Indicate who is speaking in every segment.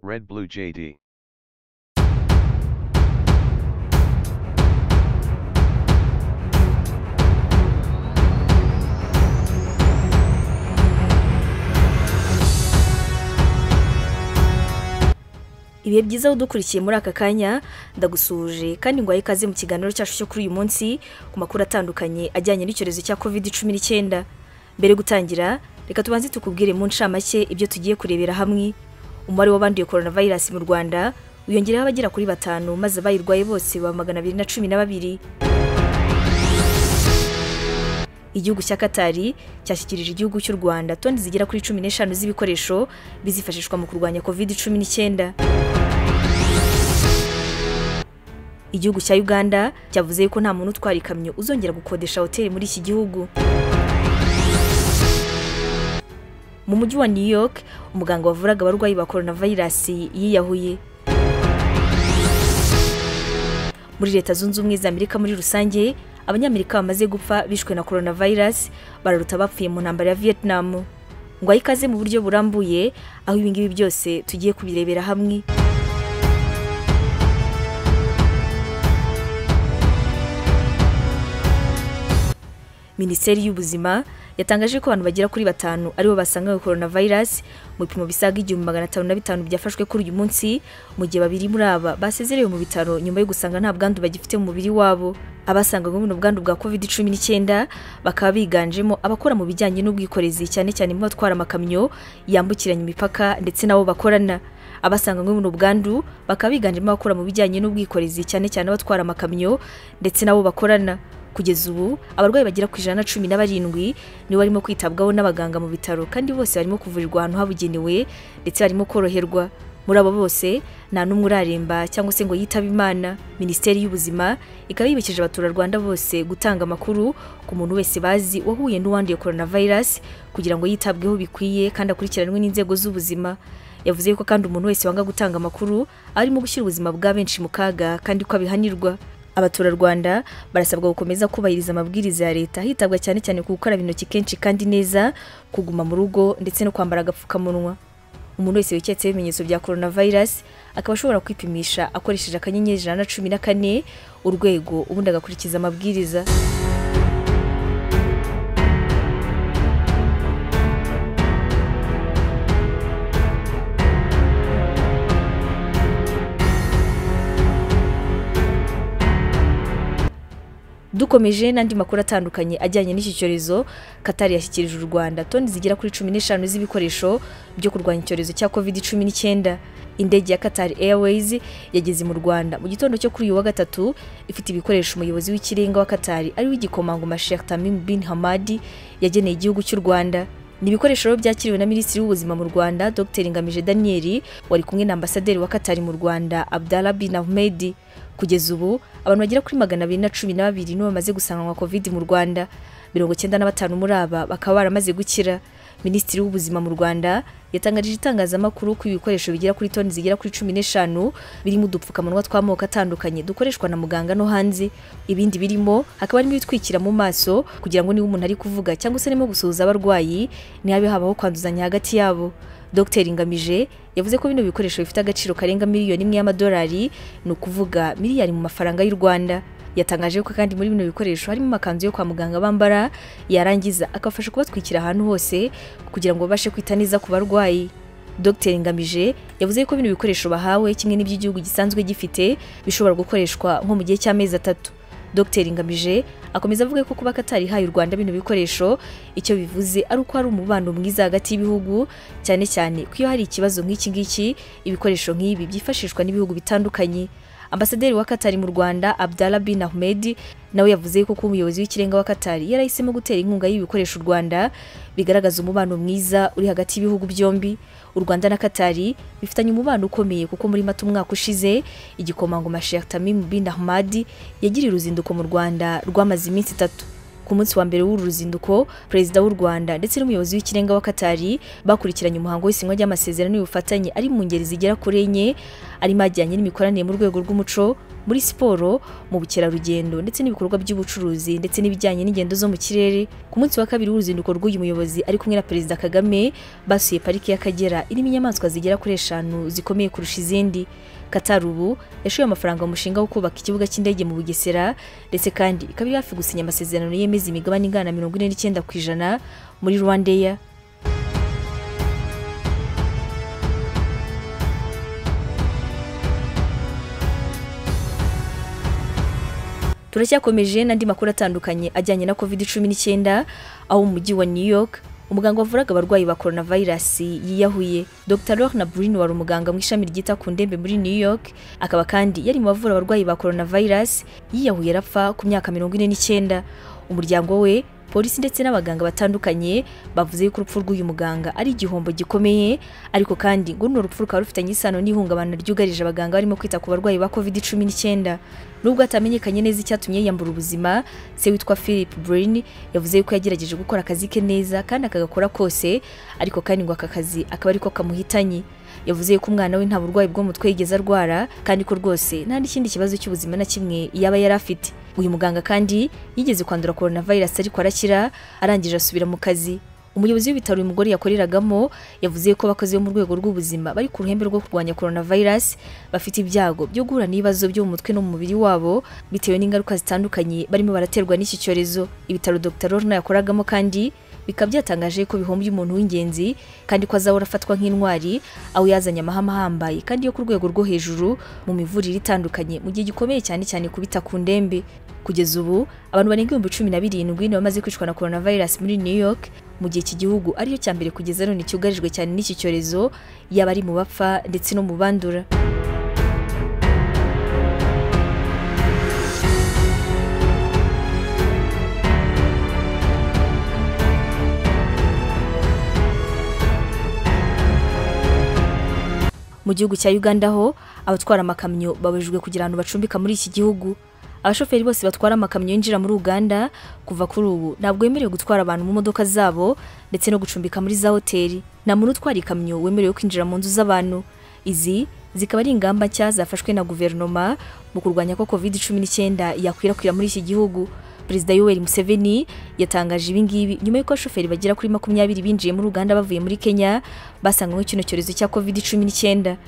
Speaker 1: Red Blue JD.
Speaker 2: ibihe byiza udukurikiye muri aka kanya ndagusuhuje kandi ngo ikaze mu kiganiro cyacu cyo kuri uyu munsi ku makuru atandukanye ajyanye n'icyorezo cya covid cumi n'icyenda mbere yo gutangira reka tubanze tukubwire mu ncamake ibyo tugiye kurebera hamwe umubare w'abanduye korona vayirasi mu rwanda wiyongereho abagera kuri batanu maze abayirwaye bose baba magana abiri na cumi na babiri igihugu cya katari cyashyikirije igihugu cy'u rwanda toni zigera kuri cumi n'eshanu z'ibikoresho bizifashishwa mu kurwanya covid cumi n'icyenda igihugu cya uganda cyavuze yuko nta muntu utwara ikamyo uzongera gukodesha hoteli muri iki gihugu mu mujyi wa new york umuganga wavuraga abarwayi ba koronavayirasi yiyahuye muri leta zunze ubumwe za amerika muri rusange abanyamerika bamaze gupfa bishwe na koronavayirasi bararuta bapfuye mu ntambara ya vietnam ngo ahe ikaze mu buryo burambuye aho ibingibi byose tugiye kubirebera hamwe minisiteri y'ubuzima yatangaje ko abantu bagera kuri batanu aribo basangawe koronavayirasi mu bipimo bisaga igihumbi magana atanu na bitanu byafashwe kuri uyu munsi mu gihe babiri muri aba basezerewe mu bitaro nyuma yo gusanga nta bwandu bagifite mu mubiri wabo abasanganywe buno bwandu bwa covid cumi n'icyenda bakaba biganjemo abakora mu bijyanye n'ubwikorezi cyane cyane mu batwara amakamyo yambukiranya imipaka ndetse n'abo bakorana abasanganywe buno bwandu bakaba biganjemo abakora mu bijyanye n'ubwikorezi cyane cyane abatwara amakamyo ndetse n'abo bakorana kugeza ubu abarwayi bagera ku ijana na cumi na barindwi nibo barimo kwitabwaho n'abaganga mu bitaro kandi bose barimo kuvurirwa ahantu habugenewe ndetse barimo koroherwa muri abo bose nta n'umwe uraremba cyangwa se ngo yitabe imana minisiteri y'ubuzima ikaba yibikije abaturarwanda bose gutanga amakuru ku muntu wese bazi wahuye n'uwanduye koronavayirasi kugira ngo yitabweho bikwiye kandi akurikiranwe n'inzego z'ubuzima yavuze ko kandi umuntu wese wanga gutanga amakuru arimo gushyira ubuzima bwa benshi mu kaga kandi ko abihanirwa abaturarwanda barasabwa gukomeza kubahiriza amabwiriza ya leta hitabwa cyane cyane ku gukaraba intoki kenshi kandi neza kuguma mu rugo ndetse no kwambara agapfukamunwa umuntu wese wiketse ibimenyetso bya koronavayirasi akaba ashobora kwipimisha akoresheje akanyenyeri ijana na cumi na kane urwego ubundi agakurikiza amabwiriza dukomeje n'andi makuru atandukanye ajyanye n'iki cyorezo katari yashyikirije u rwanda toni zigera kuri cumi n'eshanu z'ibikoresho byo kurwanya icyorezo cya covid cumi n'icyenda indege ya katari airways yageze mu rwanda mu gitondo cyo kuri uyu wa gatatu ifite ibikoresho umuyobozi w'ikirenga wa katari ariwe igikomangoma Sheikh Tamim bin hamadi yageneye igihugu cy'u rwanda ni ibikoresho byakiriwe na minisitiri w'ubuzima mu rwanda dr ngamije daniel wari kumwe na ambasaderi wa katari mu rwanda abdallah bin ahmed kugeza ubu abantu bagera kuri magana abiri na cumi na babiri nibo bamaze gusanganwa covid mu rwanda mirongo icyenda na batanu muri aba bakaba baramaze gukira minisitiri w'ubuzima mu rwanda yatangarije itangazamakuru ko ibikoresho bigera kuri toni zigera kuri cumi n'eshanu birimo udupfukamunwa tw'amoko atandukanye dukoreshwa na muganga no hanze ibindi birimo hakaba harimo ibitwikira mu maso kugira ngo niba umuntu ari kuvuga cyangwa se arimo gusuhuza abarwayi ntihabe habaho kwanduzanya hagati yabo dr ngamije yavuze ko bino bikoresho bifite agaciro karenga miliyoni imwe y'amadolari ni ukuvuga miliyari mu mafaranga y'u rwanda yatangaje ko kandi muri bino bikoresho harimo amakanzu yo kwa muganga bambara yarangiza akabafasha kubatwikira ahantu hose kugira ngo babashe kwita neza ku barwayi dr ngamije yavuze ko bino bikoresho bahawe kimwe n'ibyo igihugu gisanzwe gifite bishobora gukoreshwa nko mu gihe cy'amezi atatu dr ngamije akomeza avuga ko kuba katari ihaye u rwanda bino bikoresho icyo bivuze ari uko hari umubano mwiza hagati y'ibihugu cyane cyane ko iyo hari ikibazo nk'iki ngiki ibikoresho nk'ibi byifashishwa n'ibihugu bitandukanye ambasaderi wa katari mu rwanda abdallah bin ahmed nawe yavuze ko kuba umuyobozi w'ikirenga wa katari yarahisemo gutera inkunga y'ibikoresha u rwanda bigaragaza umubano mwiza uri hagati y'ibihugu byombi u rwanda na katari bifitanye umubano ukomeye kuko muri mata umwaka ushize igikomangoma Sheikh Tamim bin Ahmad yagiriye uruzinduko mu rwanda rwamaze iminsi itatu ku munsi wa mbere w'uru ruzinduko perezida w'u rwanda ndetse n'umuyobozi w'ikirenga wa katari bakurikiranye umuhango w'isinywa ry'amasezerano y'ubufatanye ari mu ngeri zigera kuri enye arimo ajyanye n'imikoranire mu rwego rw'umuco muri siporo mu bukerarugendo ndetse n'ibikorwa by'ubucuruzi ndetse n'ibijyanye n'ingendo zo mu kirere ku munsi wa kabiri w'uruzinduko rw'uyu muyobozi ari kumwe na perezida kagame basuye pariki y'akagera irimo inyamaswa zigera kuri eshanu zikomeye kurusha izindi Qatar ubu yashoye amafaranga mu mushinga wo kubaka ikibuga cy'indege mu bugesera ndetse kandi ikaba iri hafi gusinya amasezerano yemeza imigabane ingana mirongo ine n'icyenda ku ijana muri rwandeya turacyakomeje n'andi makuru atandukanye ajyanye na covid cumi n'icyenda aho umujyi wa new york umuganga wavuraga abarwayi ba coronavirus yiyahuye dr lorna brin wari umuganga mu ishami ryita ku ndembe muri new york akaba kandi yari mu bavura abarwayi ba coronavirus yiyahuye arapfa ku myaka mirongo ine n'icyenda umuryango we polisi ndetse n'abaganga batandukanye bavuze yuko urupfu rw'uyu muganga ari igihombo gikomeye ariko kandi ngo runo rupfu rukaba rufitanye isano n'ihungabana ryugarije abaganga barimo kwita ku barwayi ba covid cumi n'icyenda nubwo hatamenyekanye neza icyatumye yiyambura ubuzima se witwa philip brin yavuze yuko yagerageje gukora akazi ke neza kandi akagakora kose ariko kandi ngo aka kazi akaba ariko kamuhitanye yavuze yuko umwana we nta burwayi bwo mu mutwe yigeze arwara kandi ko rwose nta n'ikindi kibazo cy'ubuzima na kimwe yaba yari afite uyu muganga kandi yigeze kwandura coronavirus ariko arakira arangije asubira mu kazi umuyobozi w'ibitaro uyu mugore yakoreragamo yavuze ko abakozi bo mu rwego rw'ubuzima bari ku ruhembe rwo kurwanya coronavirus bafite ibyago byo guhura n'ibibazo byo mu mutwe no mu mubiri wabo bitewe n'ingaruka zitandukanye barimo baraterwa n'iki cyorezo ibitaro Dr Lorna yakoragamo kandi bikaba byatangaje ko bihombye umuntu w'ingenzi kandi ko azahora afatwa nk'intwari aho yazanye amahame ahambaye kandi yo ku rwego rwo hejuru mu mivurire itandukanye mu gihe gikomeye cyane cyane kubita ku ndembe kugeza ubu abantu barenga ibihumbi cumi na birindwi ni bamaze kwicwa na coronavirus muri new york mu gihe iki gihugu ariyo cya mbere kugeza none cyugarijwe cyane n'iki cyorezo yaba ari mu bapfa ndetse no mu bandura mu gihugu cya uganda ho abatwara amakamyo babujijwe kugira abantu bacumbika muri iki gihugu abashoferi bose batwara amakamyo yinjira muri uganda kuva kuri ubu ntabwo bemerewe gutwara abantu mu modoka zabo ndetse no gucumbika muri za hoteli nta muntu utwara ikamyo wemerewe kwinjira mu nzu z'abantu izi zikaba ari ingamba nshya zafashwe na guverinoma mu kurwanya ko covid cumi n'icyenda yakwirakwira muri iki gihugu perezida yoweri museveni yatangaje ibi ngibi nyuma y'uko abashoferi bagera kuri makumyabiri binjiye muri uganda bavuye muri kenya basanganywe kino cyorezo cya covid cumi n'icyenda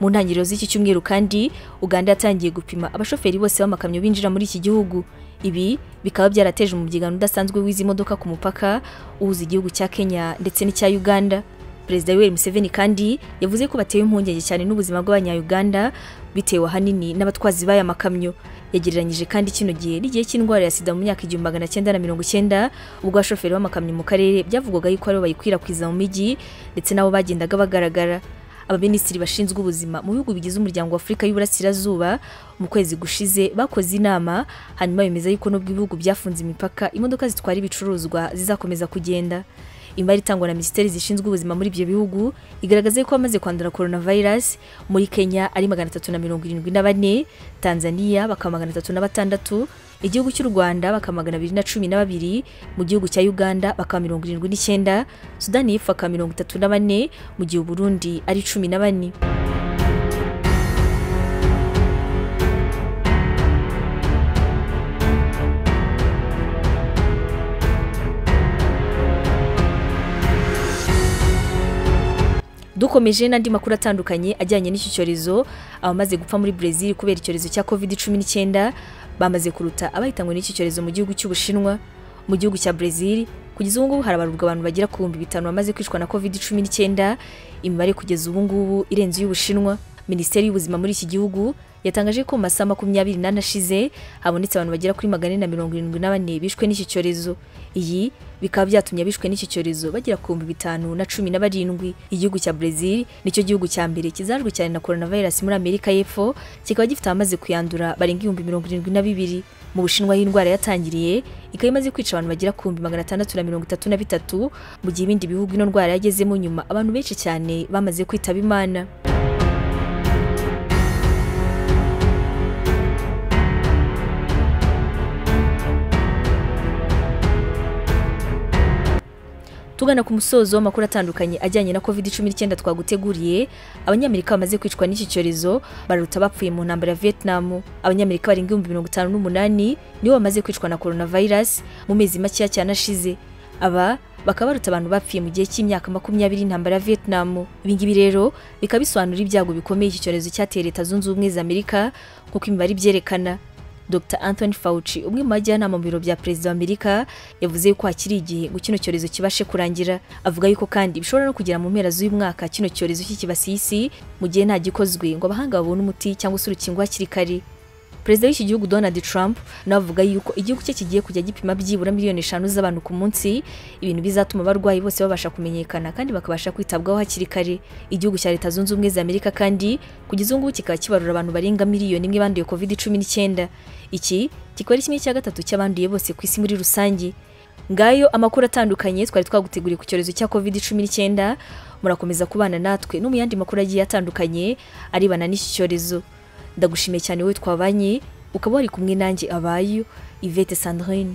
Speaker 2: mu ntangiriro z'iki cyumweru kandi uganda yatangiye gupima abashoferi bose b'amakamyo binjira muri iki gihugu ibi bikaba byarateje umubyigano udasanzwe w'izi modoka ku mupaka uhuza igihugu cya kenya ndetse n'icya uganda perezida yoweri museveni kandi yavuze ko batewe impungenge cyane n'ubuzima bw'abanyayuganda bitewe ahanini n'abatwazi b'aya makamyo yagereranyije kandi kino gihe n'igihe cy'indwara ya sida mu myaka igihumbi magana cyenda na mirongo icyenda ubwo abashoferi b'amakamyo mu karere byavugwaga yuko aribo bayikwirakwiza mu mijyi ndetse n'abo bagendaga bagaragara abaminisitiri bashinzwe ubuzima mu bihugu bigize umuryango wa afurika y'uburasirazuba mu kwezi gushize bakoze inama hanyuma bemeza yuko nubwo ibihugu byafunze imipaka imodoka zitwara ibicuruzwa zizakomeza kugenda imibare itangwa na minisiteri zishinzwe ubuzima muri ibyo bihugu igaragaza ko bamaze kwandura coronavirus muri kenya ari magana atatu na mirongo irindwi na bane tanzania bakaba magana atatu na batandatu igihugu cy'u rwanda bakaba magana abiri na cumi na babiri mu gihugu cya uganda bakaba mirongo irindwi n'icyenda sudani y'epfo bakaba mirongo itatu na bane mu gihe uburundi ari cumi na bane dukomeje n'andi makuru atandukanye ajyanye n'iki cyorezo abamaze gupfa muri Brazil kubera icyorezo cya covid cumi n'icyenda bamaze kuruta abahitanywe n'iki cyorezo mu gihugu cy'ubushinwa mu gihugu cya Brazil kugeza ubu ngubu harabarurwa abantu bagera ku bihumbi bitanu bamaze kwicwa na covid cumi n'icyenda imibare kugeza ubu ngubu irenze iy'ubushinwa minisiteri y'ubuzima muri iki gihugu yatangaje ko mu masaha makumyabiri n'ane ashize habonetse abantu bagera kuri magana ane na mirongo irindwi na bane bishwe n'iki cyorezo iyi bikaba byatumye abishwe n'iki cyorezo bagera ku bihumbi bitanu na cumi na barindwi igihugu cya Brazil nicyo gihugu cya mbere kizajwe cyane na coronavirus muri Amerika y'Epfo kikaba gifite abamaze kuyandura barenga ibihumbi mirongo irindwi na bibiri mu bushinwa y'indwara yatangiriye ikaba imaze kwica abantu bagera ku bihumbi magana atandatu na mirongo itatu na bitatu mu gihe ibindi bihugu ino ndwara yagezemo nyuma abantu benshi cyane bamaze kwitaba imana tugana ku musozo w'amakuru atandukanye ajyanye na covid 19 twaguteguriye abanyamerika bamaze kwicwa n'iki cyorezo bararuta abapfuye mu ntambara ya vietnam abanyamerika barenga ibihumbi mirongo itanu n'umunani nibo bamaze kwicwa na coronavirus mu mezi makeya cyane ashize aba bakaba baruta abantu bapfuye mu gihe cy'imyaka makumyabiri intambara ya vietnam ibingibi rero bikaba bisobanura ibyago bikomeye iki cyorezo cyateye leta zunze ubumwe za amerika nk'uko imibare ibyerekana Dr Anthony Fauci umwe mu bajyanama mu biro bya perezida wa Amerika yavuze yuko hakiri igihe ngo kino cyorezo kibashe kurangira avuga yuko kandi bishobora no kugera mu mpera z'uyu mwaka kino cyorezo kikibasiye isi mu gihe nta gikozwe ngo abahanga babone umuti cyangwa se urukingo hakiri kare perezida w'iki gihugu Donald Trump nawe avuga yuko igihugu cye kigiye kujya gipima byibura miliyoni eshanu z'abantu ku munsi ibintu bizatuma abarwayi bose babasha kumenyekana kandi bakabasha kwitabwaho hakiri kare igihugu cya leta zunze ubumwe za Amerika kandi kugeza ubu ngubu kikaba kibarura abantu barenga miliyoni imwe banduye covid cumi n'icyenda iki kikaba ari kimwe cya gatatu cy'abanduye bose ku isi muri rusange ngayo amakuru atandukanye twari twaguteguriye ku cyorezo cya covid cumi n'icyenda murakomeza kubana natwe no mu yandi makuru agiye atandukanye arebana n'iki cyorezo ndagushimiye cyane wowe twabanye ukaba wari kumwe nanjye abayo Yvette Sandrine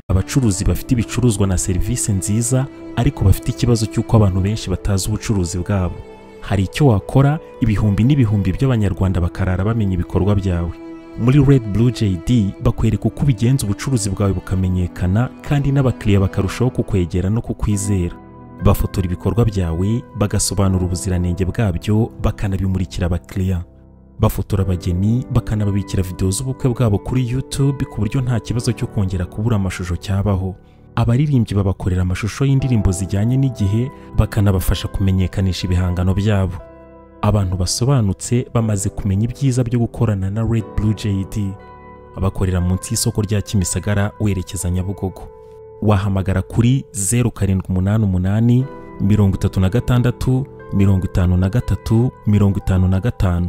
Speaker 1: abacuruzi bafite ibicuruzwa na serivisi nziza ariko bafite ikibazo cy'uko abantu benshi batazi ubucuruzi bwabo hari icyo wakora ibihumbi n'ibihumbi by'abanyarwanda bakarara bamenya ibikorwa byawe muri Red Blue JD bakwereka uko ubigenza ubucuruzi bwawe bukamenyekana kandi n'abakiriya bakarushaho kukwegera no kukwizera bafotora ibikorwa byawe bagasobanura ubuziranenge bwabyo bakanabimurikira abakiriya bafotora abageni bakanababikira videwo z'ubukwe bwabo kuri YouTube ku buryo nta kibazo cyo kongera kubura amashusho cyabaho abaririmbyi babakorera amashusho y'indirimbo zijyanye n'igihe bakanabafasha kumenyekanisha ibihangano byabo abantu basobanutse bamaze kumenya ibyiza byo gukorana na Red Blue JD abakorera munsi y'isoko rya Kimisagara werekeza Nyabugogo wahamagara kuri 0788 36 53 55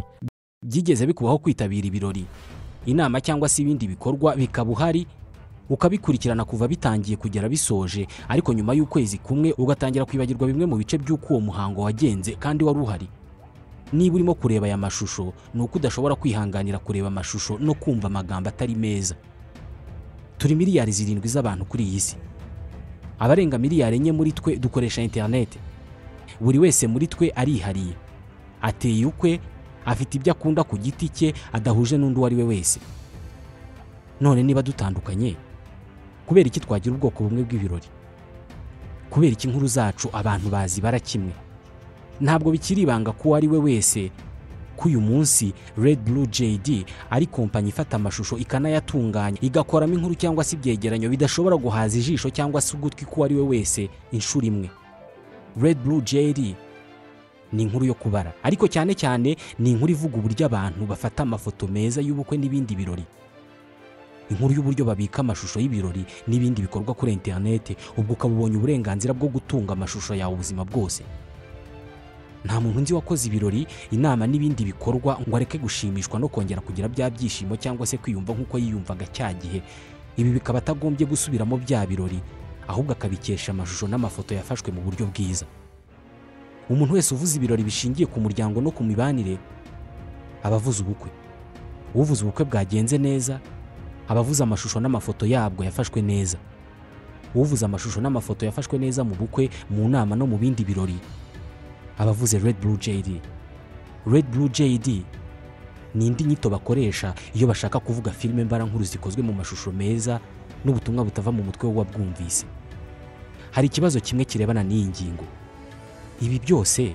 Speaker 3: byigeze bikubaho kwitabira ibirori inama cyangwa se ibindi bikorwa bikaba uhari ukabikurikirana kuva bitangiye kugera bisoje ariko nyuma y'ukwezi kumwe ugatangira kwibagirwa bimwe mu bice by'uko uwo muhango wagenze kandi wari uhari niba urimo kureba aya mashusho ni uko udashobora kwihanganira kureba amashusho no kumva amagambo atari meza turi miliyari zirindwi z'abantu kuri iyi si abarenga miliyari enye muri twe dukoresha interineti buri wese muri twe arihariye ateye ukwe afite ibyo akunda ku giti cye adahuje n'undi uwo ari we wese none niba dutandukanye kubera iki twagira ubwoko bumwe bw'ibirori kubera iki inkuru zacu abantu bazibara kimwe ntabwo bikiri ibanga ko uwo ari we wese ko uyu munsi Red Blue JD ari kompanyi ifata amashusho ikanayatunganya igakoramo inkuru cyangwa se ibyegeranyo bidashobora guhaza ijisho cyangwa se ugutwi ko uwo ari we wese inshuro imwe Red Blue JD ni inkuru yo kubara ariko cyane cyane ni inkuru ivuga uburyo abantu bafata amafoto meza y'ubukwe n'ibindi birori inkuru y'uburyo babika amashusho y'ibirori n'ibindi bikorwa kuri interinete ubwo ukaba ubonye uburenganzira bwo gutunga amashusho yawe ubuzima bwose nta muntu nzi wakoze ibirori inama n'ibindi bikorwa ngo areke gushimishwa no kongera kugira bya byishimo cyangwa se kwiyumva nk'uko yiyumvaga cya gihe ibi bikaba atagombye gusubiramo bya birori ahubwo akabikesha amashusho n'amafoto yafashwe mu buryo bwiza umuntu wese uvuze ibirori bishingiye ku muryango no ku mibanire aba avuze ubukwe uvuze ubukwe bwagenze neza aba avuze amashusho n'amafoto yabwo yafashwe neza uvuze amashusho n'amafoto yafashwe neza mu bukwe mu nama no mu bindi birori abavuze Red Blue JD Red Blue JD ni indi nyito bakoresha iyo bashaka kuvuga filime mbarankuru zikozwe mu mashusho meza n'ubutumwa butava mu mutwe w'uwabwumvise hari ikibazo kimwe kirebana n'iyi ngingo ibi byose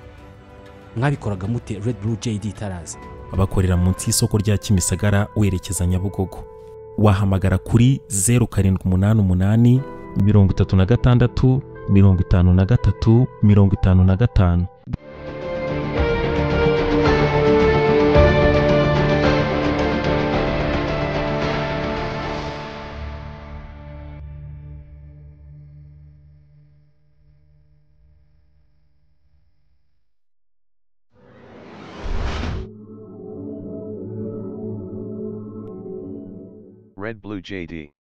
Speaker 3: mwabikoraga mute Red Blue JD itaraza
Speaker 1: abakorera munsi y'isoko rya Kimisagara werekeza Nyabugogo wahamagara kuri 0788 36 53 55
Speaker 4: Red Blue JD